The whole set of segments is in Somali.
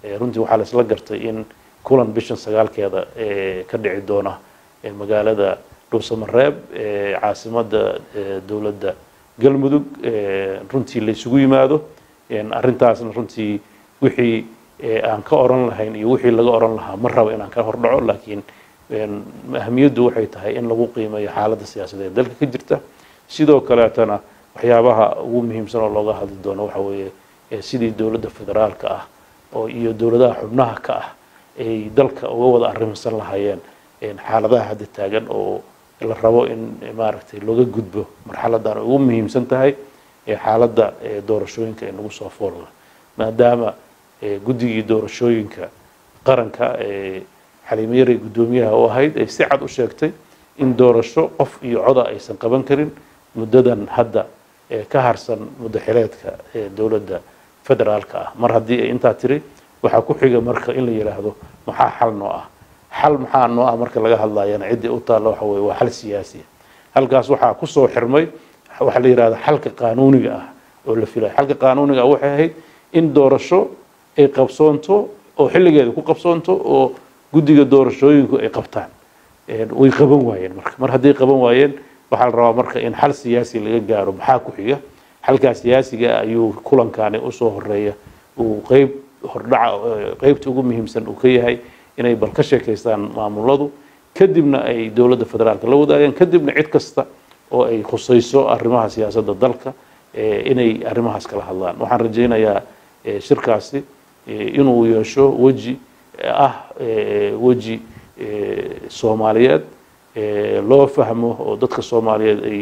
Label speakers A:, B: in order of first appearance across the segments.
A: runtii waxaa la isla gartay in kulan bishan sagaalkeeda ka dhici doona magaalada dhuusamareeb caasimadda dowladda galmudug runtii la isugu yimaado arrintaasna runtii wixii aan ka oran lahayn iyo wixii laga oran lahaa ma rabo inaan ka hordhaco laakiin ahamiyaddu waxay tahay in lagu qiimeeyo xaaladda siyaasadeed dalka ka jirta sidoo kaleetana waxyaabaha ugu muhiimsan oo looga hadli doono waxa weeye sidii dowladda federaalka ah oo iyo dowladaha xubnaha ka ah ay dalka uga wada arrimsan lahaayeen xaaladaha hadda taagan oo la rabo in maaragtay looga gudbo marxaladan ugu muhiimsan tahay xaaladda doorashooyinka ee nagu soo foolla maadaama guddigii doorashooyinka qaranka xaliimo yaray guddoomiyaha u ahayd ay si cad u sheegtay in doorasho qof iyo coda aysan qaban karin muddadan hadda ka harsan muddo xileedka dowladda federaalka ah mar haddii ay intaa tiri waxaa ku xiga marka in la yidhaahdo maxaa xal noo ah xal maxaa noo ah marka laga hadlayana ciddii u taalla waxa weye waa xal siyaasiya halkaas waxaa kusoo xirmay waxaa la yidhahda xalka qaanuuniga ah oo la filaya xalka qaanuuniga ah waxay ahayd in doorasho ay qabsoonto oo xilligeeda ku qabsoonto oo guddiga doorashooyinku ay qabtaan way qaban waayeen marka mar hadday qaban waayeen waxaa la rabaa marka in xal siyaasi laga gaaro maxaa ku xiga xalkaa siyaasiga ah ayuu kulankaani usoo horeeya uu qeyb hordhaca qeybta ugu muhiimsan uu ka yahay inay bal ka sheekaystaan maamuladu kadibna ay dowladda federaalka la wadaagaan kadibna cid kasta oo ay khusayso arrimaha siyaasadda dalka inay arrimahaas kala hadlaan waxaan rajaynayaa shirkaasi inuu yeesho weji ah weji soomaaliyeed loo fahmo oo dadka soomaaliyeed ay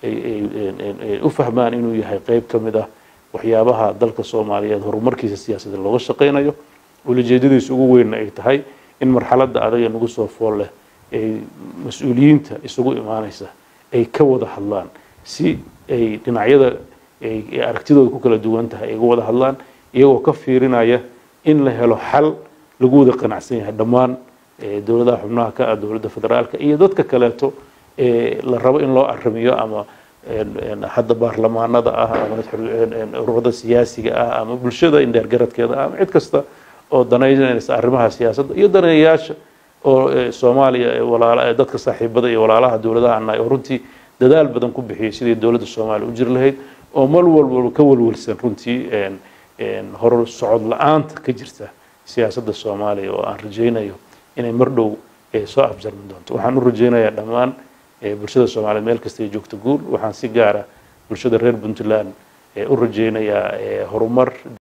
A: ay u fahmaan inuu yahay qeyb ka mid ah waxyaabaha dalka soomaaliyeed horumarkiisa siyaasadeed looga shaqaynayo ulajeedadiisa ugu weynna ay tahay in marxaladda adaga nagu soo fool leh ay mas-uuliyiinta isugu imaanaysa ay ka wada hadlaan si ay dhinacyada ay aragtidooda ku kala duwan tahay ay uga wada hadlaan iyagoo ka fiirinaya in la helo xal lagu wada qanacsan yahay dhammaan dowladaha xubnaha ka ah dowladda federaalka iyo dadka kaleeto la rabo in loo arrimiyo ama hadda baarlamaanada ah ama ururada siyaasiga ah ama bulshada indheergaradkeeda ah ama cid kasta oo danaynaysa arrimaha siyaasadda iyo daneeyayaasha oo soomaaliya walaala dadka saaxiibada iyo walaalaha dowladaha annahay oo runtii dadaal badan ku bixiyey sidii dowladda soomaaliya u jiri lahayd oo mar walba ka walwalsan runtii hor socod la-aanta ka jirta siyaasadda soomaaliya oo aan rajaynayo inay mar dhow soo afjarmi doonto waxaan u rajaynayaa dhammaan bulshada soomaaliyeed meel kasta ay joogto guul waxaan si gaara bulshada reer puntland u rajaynayaa horumar